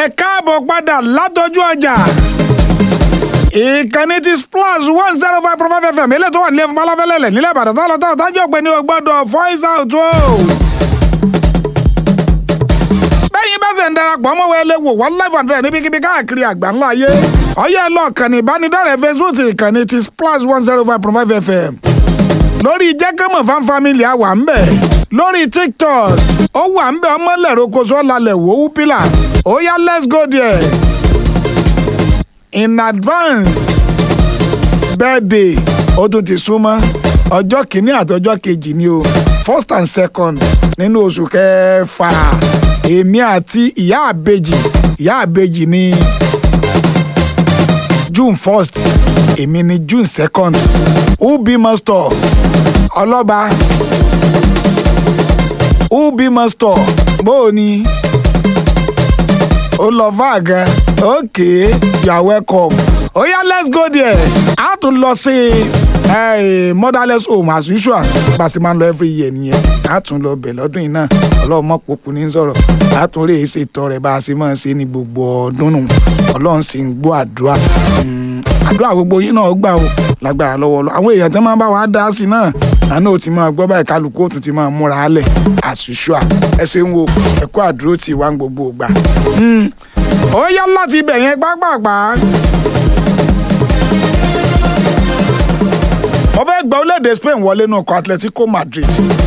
ẹ káàbọ̀ padà látọjú ọjà ìkànnì ti splash one zero five point five fm ilé tó wà nílé falafẹ́lẹ́lẹ̀ nílẹ̀ ìbàdàn tó lọ́tọ̀ tájọ́ pé ní o gbọ́dọ̀ voice out o. bẹ́yìn bá ṣe ń darapọ̀ mọ́ wẹ́lẹ́ wò wọ́n live and direct níbikíbi káàkiri àgbáńlá ayé ọyẹ́ lọ kànnì ìbánidọ́rẹ̀ẹ́ facebook ìkànnì ti splash one zero five point five fm lórí jẹ́kẹ́mọ̀ fan family àwà ń bẹ̀ lórí tiktok ó wà ń bẹ̀ ọmọlẹ̀rọ koso ọ̀làlẹ̀ wò ó pílà ó yá let's go there in advance birthday ó tún ti súnmọ́ ọjọ́ kìíní àti ọjọ́ kejì ni o first and second nínú oṣù kẹfà èmi àti ìyá àbejì ìyá àbejì ní june first èmi ní june second ubi mọ́stọ̀ ọlọ́ba ubi mọ́stọ̀ bóò ni ó lọ fáàgà okay you are welcome ó yá let's go there a tún lọ sí eh, motherless home as usual bá a sì máa ń lọ every year nìyẹn a tún lọ bẹ̀ lọ́dún yìí náà ọlọ́run mọ̀ pòpò ní sọ̀rọ̀ a tún lè ṣètò rẹ̀ bá a sì máa ṣe ní gbogbo ọdún nù ọlọ́run sì ń gbọ́ àdúrà Mm, àdúrà gbogbo yín náà gbà o lágbára lọ́wọ́ lọ àwọn èèyàn tí wọ́n máa bá wa dá sí náà àná ò ti máa gbọ́ báyìí kálukú ó tún ti máa múra álẹ̀ as usual ẹ ṣe ń wo ẹ̀kọ́ àdúró tí wà ń gbogbo ìgbà. Mm, ó yá láti ibẹ̀ yẹn pápápá. mo fẹ́ gba orílẹ̀-èdè Spain wọlé nínú ikọ̀ Atletico Madrid.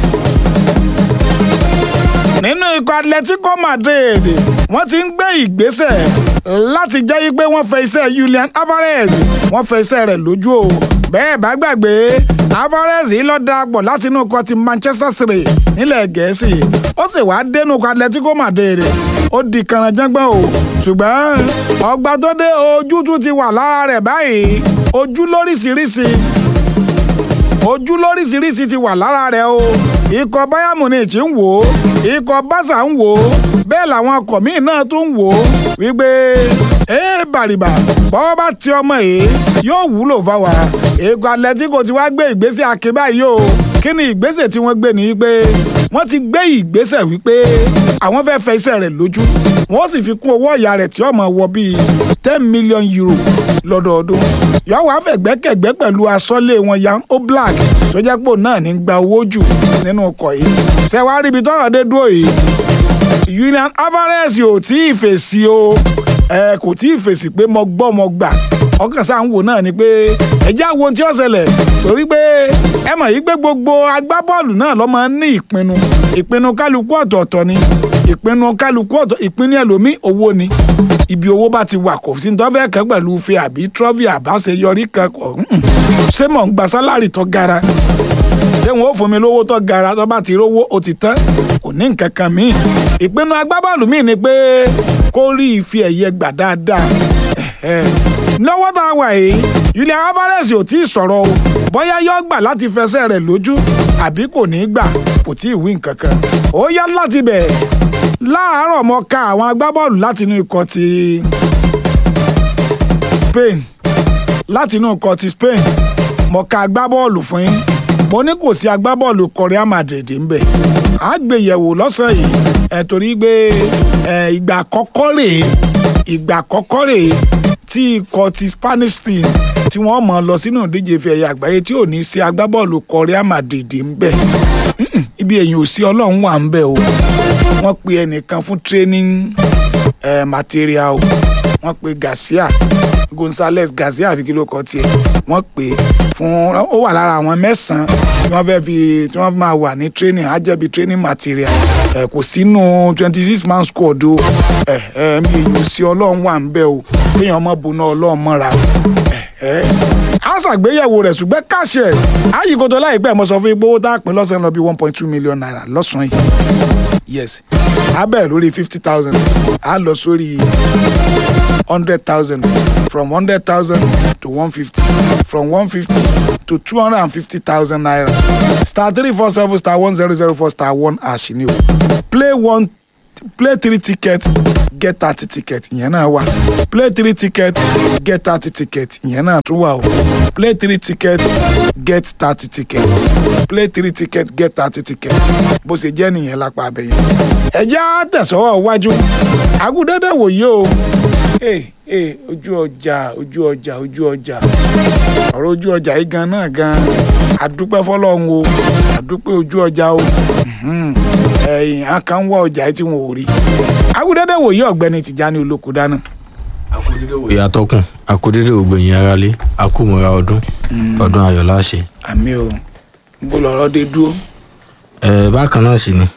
nínú ikọ̀ Atletico Madrid wọ́n ti ń gbé ìgbésẹ̀ láti jẹ́ pé wọ́n fẹ́ iṣẹ́ Julian Alvarez wọ́n fẹ́ iṣẹ́ rẹ̀ lójú o bẹ́ẹ̀ bá gbàgbé Alvarez yìí lọ darapọ̀ láti inú ikọ̀ ti Manchester City nílẹ̀ Gẹ̀ẹ́sì ó sì wá dénú ikọ̀ Atletico Madrid ó di kànáńjàngbọ̀n o ṣùgbọ́n ọgbà tó dé ojú tún ti wà lára rẹ̀ báyìí ojú lóríṣiríṣi ojú lóríṣiríṣi ti wà lára rẹ̀ o ikọ̀ Bayern Munich ń wò ó ikọ̀ Barca ń wò ó bẹ́ẹ̀ làwọn ọkọ̀ míì náà tún ń wò ó wípé ee bàrìbà bọ́wọ́ bá ti ọmọ yìí yóò wúlò fáwa ikọ̀ Atletico ti wá gbé ìgbésẹ̀ akébá yìí o kí ni ìgbésẹ̀ tí wọ́n gbé ni wípé wọ́n ti gbé ìgbésẹ̀ wípé àwọn fẹ́ fẹ́ iṣẹ́ rẹ̀ lójú wọ́n sì fi kún owó ọ̀yà rẹ̀ tí ó máa wọ bíi ten million euro lọ́dọọdún yọ̀wọ́ àfẹ̀gbẹ́kẹ̀gbẹ́ pẹ̀lú asọ́lé wọn Jan Oblak tó jẹ́ pò náà ní gba owó jù nínú ọkọ̀ yìí ṣẹ̀wá ríbi tọ́rọ̀ dé dúró yìí Julian Alvarez ò tí ì fèsì o ẹ kò tí ì fèsì pé mo gbọ́ mo gbà ọkàn sáà ń wò náà ni pé ẹjẹ́ àwọn ohun tí ó ṣẹlẹ̀ torí pé ẹ mọ̀ yí pé gbogbo agbábọ́ọ̀lù náà ló máa ń ní ìpinnu ìpinnu kálukú ọ̀tọ̀ọ̀tọ̀ ni ìpinnu kálukú ọ̀tọ̀ ìpinnu ẹlòmíì owó ni ibi owó bá ti wà kò sí ní tó fẹ́ kẹ́ pẹ̀lú fe àbí trọ́fì àbáṣeyọrí kan kọ̀ ṣé mò ń gba sálárì tó gara ṣé wọn ò fún mi lówó tó gara tó bá ti rówó ó ti tán kò ní nǹkan kan míì ìpinnu agbábọ́ọ̀lù míì ni pé kó rí ife ẹ̀yẹ gbà dáadáa lọ́wọ́ tá a wà yìí Julian Alvarez ò tí ì sọ̀rọ̀ o bóyá yóò gbà láti fẹsẹ̀ rẹ̀ lójú àbí kò ní í gbà kò tí ì wí nǹkan kan ó yá láti bẹ̀ láàárọ̀ mo ka àwọn agbábọ́ọ̀lù láti inú ikọ̀ ti Spain láti inú ikọ̀ ti Spain mo ka agbábọ́ọ̀lù fún yín mo ní kò sí agbábọ́ọ̀lù Real Madrid ń bẹ̀ á gbé yẹ̀wò lọ́sàn yìí ẹ̀ torí pé ìgbà àkọ́kọ́ rèé ìgbà àkọ́kọ́ rèé tí ikọ̀ ti Spanish team tí wọ́n mọ̀ lọ sínú ìdíje ife ẹ̀yà àgbáyé tí ò ní sí agbábọ́ọ̀lù Real Madrid ń bẹ̀ ibi èyàn ò sí ọlọ́run wà ń bẹ̀ o wọ́n pe ẹnìkan fún training eh, material wọ́n pe Garcia Gonzales Garcia àbí kí ló kọ tiẹ̀ wọ́n pè fún ó wà lára àwọn mẹ́sàn-án tí wọ́n fẹ́ fi tí wọ́n máa wà ní training á jẹ́ bí training material ẹ̀ kò sínú twenty six man squad o ẹ̀ ẹ̀ mi èyàn ò sí ọlọ́run wà ń bẹ̀ o kéèyàn ọmọ buná ọlọ́run mọ́ra o ẹ̀ ẹ̀ á ṣàgbéyẹ̀wò rẹ̀ ṣùgbọ́n káṣẹ̀ àyíkótó láìpẹ́ mo sọ fún ipò owó tá a pín lọ́sàn-án lọ bí one point two million naira lọ́sàn-án yìí yes a bẹ̀rẹ̀ lórí fifty thousand a lọ sórí hundred thousand from hundred thousand to one fifty from one fifty to two hundred and fifty thousand naira star three four seven star one zero zero four star one hash ni o play one play three tickets get thirty tickets ìyẹn náà wà play three tickets get thirty tickets ìyẹn náà tún wà o play three tickets get thirty tickets play three tickets get thirty tickets bó ṣe jẹ́ nìyẹn lápá abẹ́yẹn. ẹ jẹ́ á tẹ̀sọ́wọ́ wájú agudẹ́dẹ́ wòye o ee ee ojú ọjà ojú ọjà ojú ọjà ọ̀rọ̀ ojú ọjà yìí gan náà gan adúpẹ́ fọlọ́run o adúpẹ́ ojú ọjà o Mhm. ẹ̀yìn á kàn ń wá ọjà yìí tí wọn ò rí agudẹ́dẹ́ wòye ọ̀gbẹ́ni Tìjání Olóko dáná. akudede òye atọ́kùn akudede ògbẹ̀yìn aráalé akúmọ̀ra ọdún ọdún ayọ̀ láṣẹ. àmì o ń bó lọ́rọ́ dé dúró. ẹ bákan náà sì ni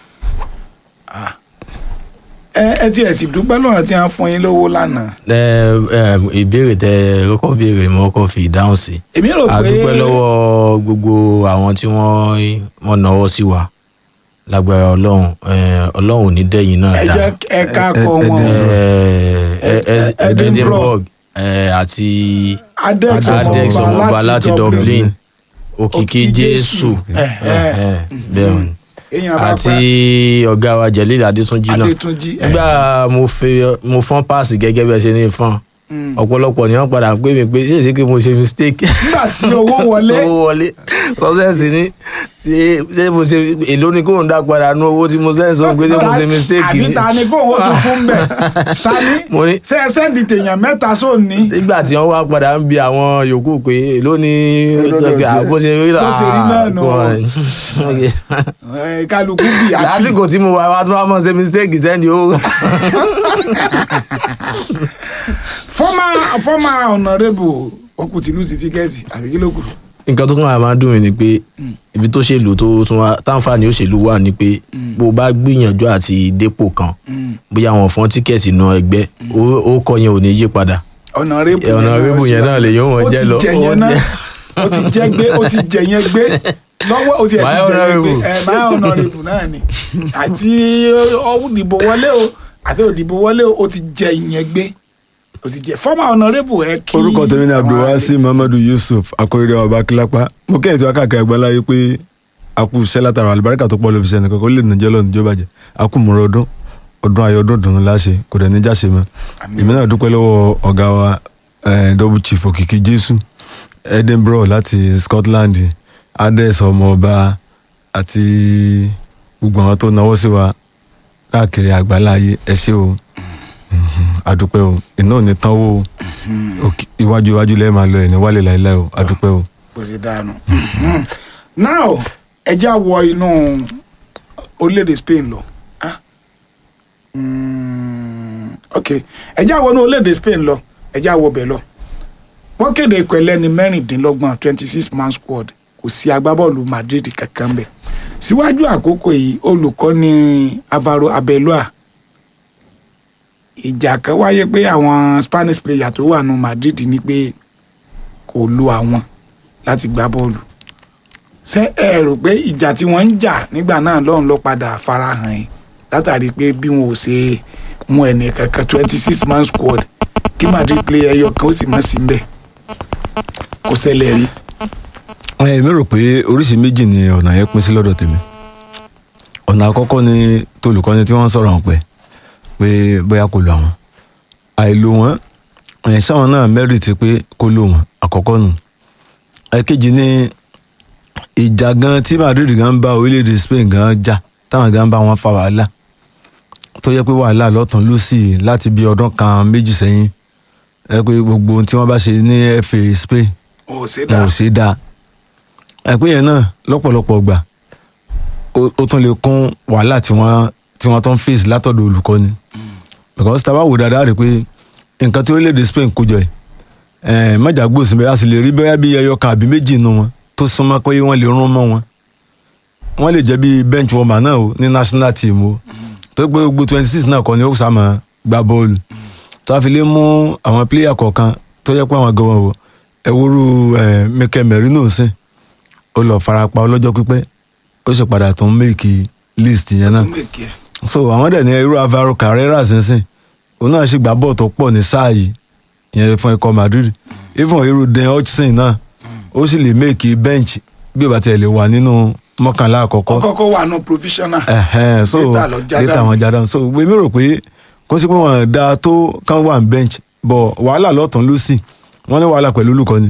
ẹ ẹ tiẹ̀ sì dúpẹ́ lọ́nà tí wọ́n fún yín lówó lánàá. ẹ ẹ ìbéèrè tẹ kọ́kọ́ béèrè mo kọ́kọ́ fi ìdáhùn sí. èmi rò a pé dúpẹ́ lọ́wọ́ gbogbo àwọn tí wọ́n wọ́n náwó sí wa lágbára ọlọ́run ẹ, ọlọ́run ò ní dẹ́yìn náà ẹ dá jẹ́ ẹ ká kọ ẹ- ẹ- wọn. ẹ, ẹ, ẹ, Edinburgh. Edinburgh ẹ, àti adex adex ọmọọba ọmọọba láti Dublin òkìkí Òkìkí Jésù Ẹ, ẹ. ẹ, bẹ́ẹ̀ ni èèyàn bá àti pẹ́ ọ̀gá wa Jelil Adétúnjì náà Adétúnjì ẹ, nígbà mo fẹ́ mo fọ́n páàsì gẹ́gẹ́ bí ẹ ṣe ní fọ́n mm. ọ̀pọ̀lọpọ̀ ni wọ́n padà ń pè mí pé ṣé èsì pé mo ṣe mistake nígbà tí owó wọlé owó wọlé sọ́sẹ́sì ni ṣé ṣé mo ṣe èló ni kò ń dá padà nú owó tí mo sẹ́yìn sọ pé ṣé mo ṣe mistake àbí ni ta ni kó owó tó fún bẹ̀ ta ni mo ní ṣe ẹ sẹ́ndì tèèyàn mẹ́ta sóòní nígbà tí wọ́n wá padà ń bi àwọn yòókù pé èló ni Èló ló ṣe? bó ṣe rí Bó ṣe rí náà nù. Okay. ẹ, kálukú bì á bì. lásìkò tí mo wà wá tó wá mọ̀ ṣe mistake sẹ́ni ó former former honourable ọkùnrin tìlú sí tíkẹ́ẹ̀tì àbí kí ló kù. nǹkan tó kàn wá máa ń dùn mí ni pé ibi tó ṣèlú tó tún wá táǹfààní òṣèlú wà ni pé bó o bá gbìyànjú àti dépò kan bóyá wọn fọ́n tíkẹ́ẹ̀tì náà ẹgbẹ́ ó- ó kọ yẹn ò ní yí padà honourable Ẹ, honourable yẹn náà lè yóò wọ́n jẹ́ lọ. ó ti jẹ yẹn náà ó ti jẹ gbé ó ti jẹ yẹn gbé lọ́wọ́ ó ti ẹ̀ ti My jẹ yẹn gbé honourable. ẹ máa honourable náà ni àti òdìbò wọlé o àti òdìbò wọlé o ó ti jẹ yẹn gbé ó ti jẹ former honourable ẹ kí orúkọ tèmi ni àwọn abdulwasi muhammadu yusuf akóredé ọba kílápá mo kẹ́yìn tí wọ́n káàkiri àgbáńlá yìí pé a kú iṣẹ́ látara àlùbáríkà tó pọ̀ lóbi sẹ́ni kankan ó lè nàjẹ́ lọ́nà ìjọba jẹ́ a kú mọ̀rọ̀ ọdún ọdún ayọ̀ ọdún dùnú láṣẹ kò dẹ̀ ní jáṣe mọ́ Àmín. èmi náà dúpẹ́ lọ́wọ́ ọ̀gá wa eh, double chief òkìkí jésù edinburgh láti scotland ades ọmọọba àti gbogbo àwọn tó náwó sí wa káàkiri àgbáńlá ayé ẹ ṣé o Mhm, adúpẹ́ o iná ò ní tán wó o Òkè- iwájú iwájú lẹ́ẹ̀ máa lọ ẹ̀ ní wálé láéláé o adúpẹ́ o. bó ṣe dànù. now ẹ já wọ inú orílẹ̀-èdè Spain lọ. Ah. Mm, ok ẹ já wọ inú orílẹ̀-èdè Spain lọ ẹ já wọ bẹ̀ lọ. wọ́n kéde ikọ̀ ẹlẹ́ni mẹ́rìndínlọ́gbọ̀n twenty six man squad kò sí agbábọ́ọ̀lù Madrid kankan bẹ̀. síwájú àkókò yìí olùkọ́ni Alvaro Arbeloa ìjà kan wáyé pé àwọn Spanish player tó wà nù Madrid ní pé kò lo àwọn láti gbá bọ́ọ̀lù ṣé ẹ rò pé ìjà tí wọ́n ń jà nígbà náà lọ́run ló padà farahàn yìí látàrí pé bí wọn ò ṣe mú ẹnì kankan twenty six man squad kí Madrid player ẹyọ kan ó sì mọ̀ sí mbẹ̀ kò ṣẹlẹ̀ rí. ẹ mi rò pé oríṣi méjì ni ọ̀nà yẹn pín sí lọ́dọ̀ tèmi ọ̀nà àkọ́kọ́ ni tolùkọ́ni tí wọ́n ń sọ̀rọ̀ hàn pẹ́ pé bóyá kò lo àwọn àìlò wọn ẹ̀ sáwọn náà mẹ́rìtì pé kò lo wọn àkọ́kọ́ nù ẹ̀kejì ni ìjà gan tí Madrid gan bá orílẹ̀-èdè Spain gan jà táwọn gan bá wọn fa wàhálà tó yẹ pé wàhálà lọ́tàn lọ́sì láti bí ọdún kan méjì sẹ́yìn ẹ pé gbogbo ohun tí wọ́n bá ṣe ní FA Spain ò ṣe wọn dá ò ṣe dáa ẹ̀pín yẹn náà lọ́pọ̀lọpọ̀ gbà ó ó tún lè kún wàhálà tí wọ́n tí wọ́n tún ń face látọ̀dọ̀ olùkọ́ni because tá a bá wò dáadáa rí i pé nǹkan tí orílẹ̀-èdè Spain kó jọ ẹ̀ mọ́jà gbòòsì bẹ́ẹ̀ a sì lè rí bẹ́ẹ̀ bí ẹyọ kan àbí méjì nínú wọn tó súnmọ́ pé wọ́n lè rún mọ́ wọn wọ́n lè jẹ́ bí bench warmer náà o ní national team o tó pé gbogbo twenty six náà kọ́ ni ó sàmọ́ gbá bọ́ọ̀lù tó a fi lè mú àwọn player kọ̀ọ̀kan tó yẹ pé àwọn gan wọn o ẹwúrú ẹ Mikel Merino sìn ó lọ farapa ọlọ́jọ́ pípẹ́ ó sì padà tún méèkì list yẹn náà tún lè kí ẹ. so àwọn dẹ̀ ní irú Alvaro Carrera sínsìn òun náà sì gbá bọ́ọ̀ tó pọ̀ ní sáà yìí ìyẹn fún ikọ̀ Madrid even irú Den Hutchinson náà ó sì lè méèkì bench bí ó bá tiẹ̀ lè wà nínú mọ́kànlá àkọ́kọ́ ó kọ́kọ́ wà nù provisional ẹhẹn so Later lọ já later dànù. wọn já dànù so èmi rò pé kó sí pé wọn da tó kán wà ní bench bọ wàhálà lọ́tún lọ́sì wọn ní wàhálà pẹ̀lú olùkọ́ni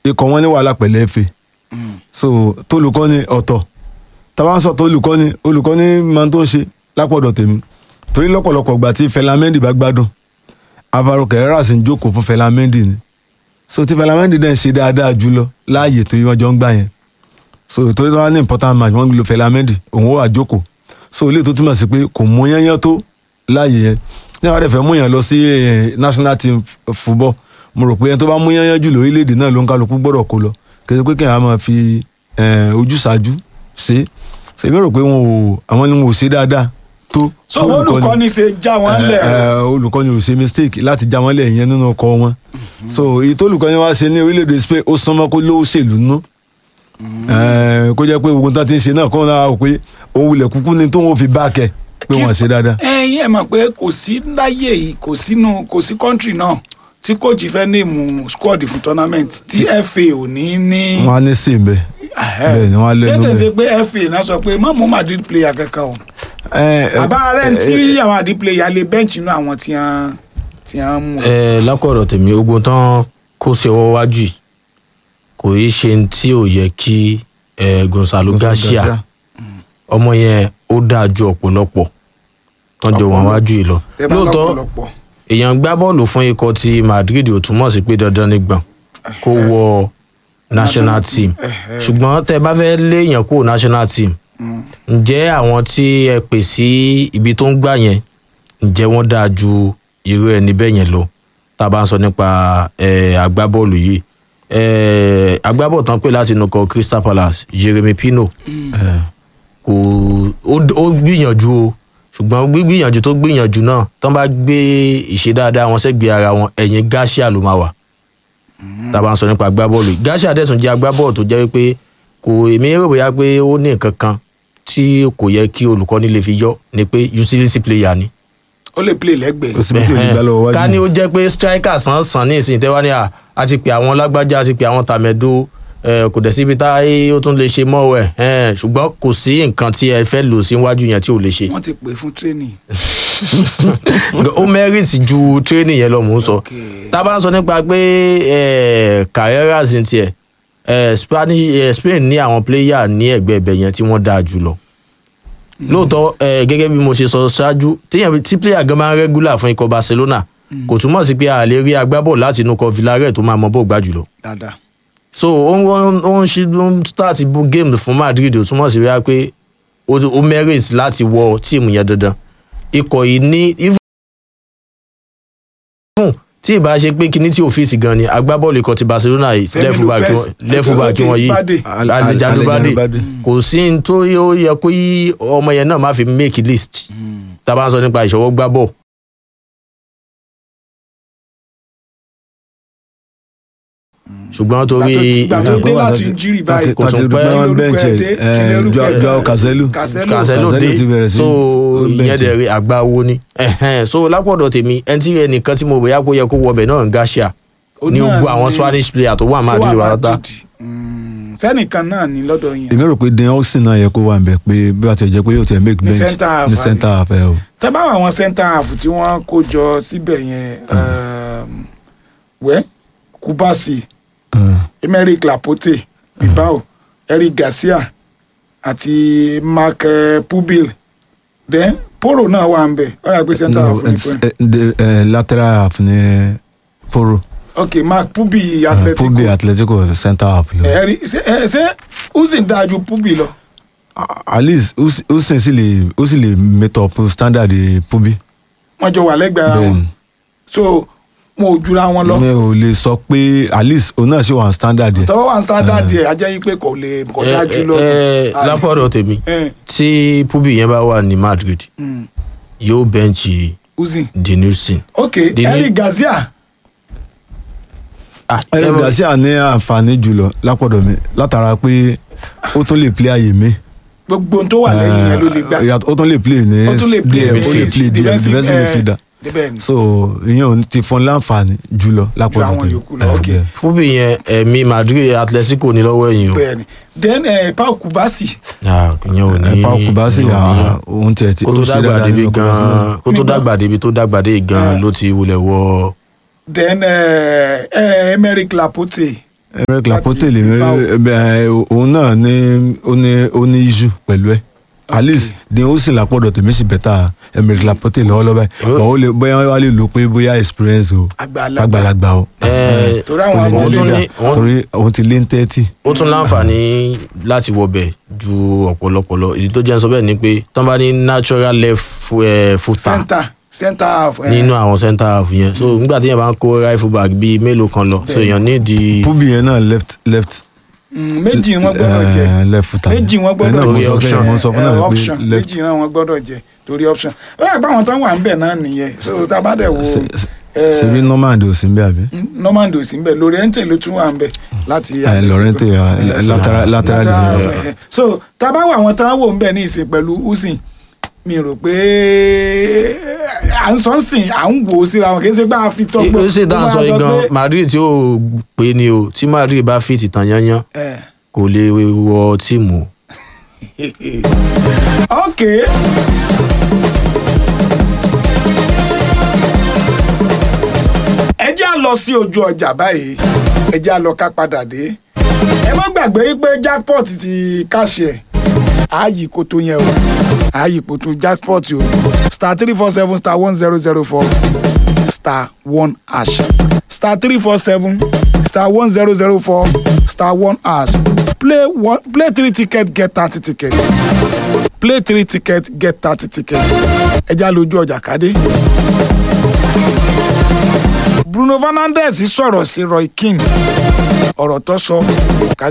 ikọ̀ wọn ní wàhálà pẹ̀lú FA so tólùkọ́ni ọ̀tọ̀ tábà ń sọ tólùkọ́ni olùkọ́ni máa ń tó ń ṣe lápọ̀dọ̀ tèmi torí lọ́pọ̀lọpọ̀ ìgbà tí Fẹlá Mendy bá gbádùn Alvaro Carreras ń jókòó fún Fẹlá Mendy ni so tí Fẹlá Mendy dẹ̀ ń ṣe dáadáa jùlọ láàyè tó wọ́n jọ ń gbà yẹn so torí wọn ní important match wọn ń lo Fẹlá Mendy òun ó wà jókòó so ilé tó túmọ̀ sí pé kò mú yányán tó láàyè yẹn ní àwọn àdẹ̀fẹ́ mú yàn lọ sí eh, national team f- football mo rò pé ẹni tó bá mú yányán jù lórílẹ̀‐èdè náà ló ń kálukú gbọ́dọ̀ kó lọ kí ẹ pé kí ẹ máa fi eh, ojúṣàájú ṣe ṣe èmi rò pé wọn ò àwọn ni wọn ò ṣe dáadáa tó so fún olùkọ́ni ṣe já wọn Eh, lẹ̀ eh, olùkọ́ni ò ṣe mistake láti já wọn lẹ̀ yẹn nínú ọkọ̀ wọn so èyí tó olùkọ́ni wá ṣe ní orílẹ̀-èdè Spain ó sánmọ́ kó lówó ṣèlú nú Eh, kó jẹ́ pé gbogbo nǹkan tí ń ṣe náà kó náà wò pé òun wulẹ̀ kúkú ni tóun ò fi bá kẹ pé wọ́n ṣe dáadáa. ẹyin ẹ mọ̀ pé kò sí láyé yìí kò sínú kò sí kọ́ńtì náà tí kóòtù fẹ́ ní ìmú squad fún tournament tí FA ò ní ní. wọ́n á ní sí ibẹ̀ bẹ́ẹ̀ ni wọ́n á lẹ́nu ṣé kìí ṣe bẹ́ẹ̀. pé FA náà sọ pé má mú Madrid player kankan o Eh, eh, àbá rẹ̀ ń eh, tí àwọn Madrid player lè bench inú àwọn tí wọ́n tí wọ́n mú. ẹ lákọ̀ọ̀rọ̀ tèmi ogun tán kó sí ọwọ́ wájú yìí kò í ṣe ní tí ò yẹ kí ẹ, Gonzalo Garcia ọmọ yẹn ó dáa ju ọ̀pọ̀lọpọ̀ tọ́jú wọn wájú yìí lọ tẹ́ bá lóòótọ́ lọ́pọ̀lọpọ̀ èèyàn gbá bọ́ọ̀lù fún ikọ̀ ti Madrid ò túmọ̀ sí pé dandan ní gbọ̀n kó wọ national team ṣùgbọ́n tẹ́ bá fẹ́ léèyàn kó national team ǹjẹ́ àwọn tí ẹ pè sí ibi tó ń gbà yẹn ǹjẹ́ wọ́n dáa ju irú ẹni bẹ́ẹ̀ yẹn lọ tá a bá ń sọ nípa eh, agbábọ́ọ̀lù yìí Eh, agbábọ́ọ̀lù tán pè láti inú kọ Crystal Palace Jeremy Pino kò ó ó gbìyànjú o ṣùgbọ́n gbígbìyànjú tó gbìyànjú náà tán bá gbé ìṣe dáadáa wọn sẹ́gbẹ̀ẹ́ ara wọn ẹ̀yìn Garcia ló máa wà tá a bá ń sọ nípa agbábọ́ọ̀lù yìí Garcia dẹ̀ tún jẹ́ agbábọ́ọ̀lù tó jẹ́ wípé kò èmi rò bóyá pé ó ní nǹkan kan tí kò yẹ kí olùkọ́ni lè fi yọ ni pé utility player ni ó lè play lẹ́gbẹ̀ẹ́. kò síbi tí ò ní gbá lọ́wọ́ wájú. ká ní ó jẹ́ pé striker sàn sàn ní ìsìn tẹ́wá ní à á ti pè àwọn lágbájá á ti pè àwọn tàmẹ́dó ẹ, kò dẹ̀ síbi tá ó tún lè ṣe mọ́ ẹ̀ ẹ̀, ṣùgbọ́n kò sí nǹkan tí ẹ fẹ́ lò síwájú yẹn tí ò lè ṣe wọ́n ti pè fún training. ó merit ju training yẹn lọ mò ń sọ Okay. tá a bá ń sọ nípa pé ẹ, Carreras ní tiẹ̀ ẹ, Spanish ẹ, Spain ní àwọn player ní ẹ̀gbẹ́ ibẹ̀ yẹn tí wọ́n dáa jù lọ lóòótọ́ ẹ, gẹ́gẹ́ bí mo ṣe sọ ṣáájú téèyàn tí player gan máa ń regular fún ikọ̀ Barcelona kò túmọ̀ sí pé a lè rí agbábọ̀ láti inú kọ Villarreal tó máa mọ bó gbá jùlọ dáadáa. so ó ń ó ń- ó ń ṣe ó ń start bó game fún Madrid ó túmọ̀ sí wíwá pé ó ó merit láti wọ tíìmù yẹn dandan ikọ̀ yìí ní even tí ìbá ṣe pé kíní tí ò fit gan ni agbábọ́ọ̀lù ikọ̀ ti Barcelona yìí Fẹ́mi left back Lopez, wọn- left back okay, wọn yìí Bade. Al- Al- Alejandro Bade Alejandro Bade. kò sí ní tó yóò yẹ kó yí ọmọ yẹn náà má fi make list tá a bá ń sọ nípa ìṣọwọ́ gbá bọ̀ ṣùgbọ́n torí ìgbà tó dé ìgbà láti tó- injury báyìí kò tún Tàti pẹ́. dùgbẹ́ wọn Kí bẹ́ǹchì lorúkọ ẹ̀ dé? Kí lorúkọ ẹ̀ dé? Joao Cancelo. Cancelo. Cancelo Cancelo dé ti bẹ̀rẹ̀ sí so ó ìyẹn bẹ̀ǹchì. dẹ̀ rí àgbà wo ni Ẹ̀hẹ́n. so lápọ̀dọ̀ tèmi ẹni tí ẹnìkan tí mo bóyá kó yẹ kó wọbẹ̀ náà ń Garcia Ó ní náà gbogbo àwọn ni- Spanish player tó wà Ó Madrid wà wà látà Madrid. Mm, sẹ́nìkan náà ní lọ́dọ̀ yẹn. èmi rò pé Dan Austin náà yẹ kó wà nbẹ pé bí wàá tẹ̀ jẹ́ pé yóò tẹ̀ make Ní bench centre half, ní àbí? centre half ẹ o. tẹ́ bá wà àwọn centre half tí wọ́n kó jọ síbẹ̀ yẹn um, wẹ́ Kubasi Emerick Laporte Bilbao Eric Garcia àti Marc eh, Pubil then Poro náà wà ń bẹ̀ ọ̀rọ̀ àgbẹ̀ centre half ní fún ẹ̀. lateral half ní Poro ok Marc Pubil Atletico Pubi Atletico centre half lọ. ẹ̀rí ṣé ẹ- ṣé Usyk dáa ju Pubil lọ. at least Usyk sì lè ó sì lè meet up standard Pubi. wọ́n jọ wà lẹ́gbẹ̀ẹ́ ara wọn Then so wọn ò jura wọn lọ. mi ò lè sọ pé at least òun náà ṣì wà standard yẹ. tọ́wọ́ wà ń standard yẹ ajẹ́ yí pé kò lè kò Ẹ- dájú lọ. ẹ- ẹ, lápọ̀dọ̀ tèmi ẹ tí Pubi yẹn bá wà ní Madrid mm, yóò bẹ́ǹchì Usyk Denilson ok Dini- Eric Garcia Ah, Eric ẹ mọ̀- Garcia ní àǹfààní jùlọ lápọ̀dọ̀ mi látara pé ó tún lè play àyè mi. gbogbo ohun tó wà lẹ́yìn yẹn ló lè gbá Eh, yàtọ̀- ó tún lè play ní ó tún lè play DM, ó lè midfield, play DM, defensive, defensive eh, midfielder débẹ̀ ni so ìyẹn ò ní ti fún láǹfààní jùlọ ju lápọ̀dọ̀ àwọn tèmi. yòókù lọ Eh, ok bẹ́ẹ̀. Pubi yẹn ẹ̀mí Madrid Atletico ní lọ́wọ́ ẹ̀yìn o bẹ́ẹ̀ ni then eh, Pau Kubasi Ah, ìyẹn ò ní Eh, Pau Kubasi ìyẹn ò ní ah, òun tiẹ̀ ti kó ó tó ṣe dàgbà dáadáa débi nínú gan Barcelona. kó tó Nígbà- dàgbà débi tó dàgbà dé gan Eh. ló ti wulẹ̀ wọ then eh, eh, Emerick Laporte Emerick Laporte Láti lè Bilbao. mi òun náà ní ó ní ó ní issue pẹ̀lú ẹ̀ at least ní ó sì lápọ̀dọ̀ tèmi sì bẹ̀tà Emerick Laporte lọ́wọ́lọ́wọ́ báyìí bọ̀ ó lè bóyá wá lè lò pé bóyá experience o àgbàlagbà àgbàlagbà o Ẹ, torí ó àwọn lè ọmọ ó jẹ́ tún leader ní- ó- torí òun ti lé ní thirty ó tún láǹfààní láti wọbẹ̀ ju ọ̀pọ̀lọpọ̀ lọ ìdí tó jẹ́ ń sọ bẹ́ẹ̀ ni pé tán bá ní natural left fu- eh, footer center center half eh, nínú àwọn center half yẹn so nígbà tí yẹn bá ń kó rifle back bíi mélòó kan lọ so èèyàn ní di Pubi yẹn náà left left mm, méjì wọn gbọ́dọ̀ jẹ eh, left footer méjì wọn Ẹ̀ náà gbọ́dọ̀ mo jẹ sọ option. fún ẹ, mo sọ fún Eh, náà pé option left méjì náà wọn gbọ́dọ̀ jẹ torí option ó yà pé àwọn tán wà ń bẹ̀ náà nìyẹn so tá a bá dẹ̀ wo ṣe- ṣe- eh, ṣebí normand ò sí ń bẹ àbí. normand ò sí ń bẹ̀ Lorente ló tún wà ń bẹ̀ láti Eh, Lorente, eh, Eh, so- lateral- lateral lateral defender. half, eh. so tá a bá wà àwọn tán wò ń bẹ̀ ní ìsìn pẹ̀lú usin mi rò pé à ń sọ ń sìn à ń wò ó síra wọn kì í ṣe pé a fi tọ́ ó sì dáhùn sọ yìí gan Madrid tí ó pé ni o tí Madrid bá fìtì tán yányán kò lè wọ tíìmù o. ok ẹ jẹ́ à lọ sí ojú ọjà báyìí ẹ jẹ́ à lọ ká padà dé ẹ má gbàgbé pé jackpot ti káṣẹ ààyè kò tó yẹn o ààyè kò tó jackpot o star three four seven star one zero zero four star one hash star three four seven star one zero zero four star one hash play one play three ticket get thirty ticket play three ticket get thirty ticket ẹ já lójú ọjà kádé. Bruno Fernandes sọ̀rọ̀ sí Roy Keane ọ̀rọ̀ tó sọ ká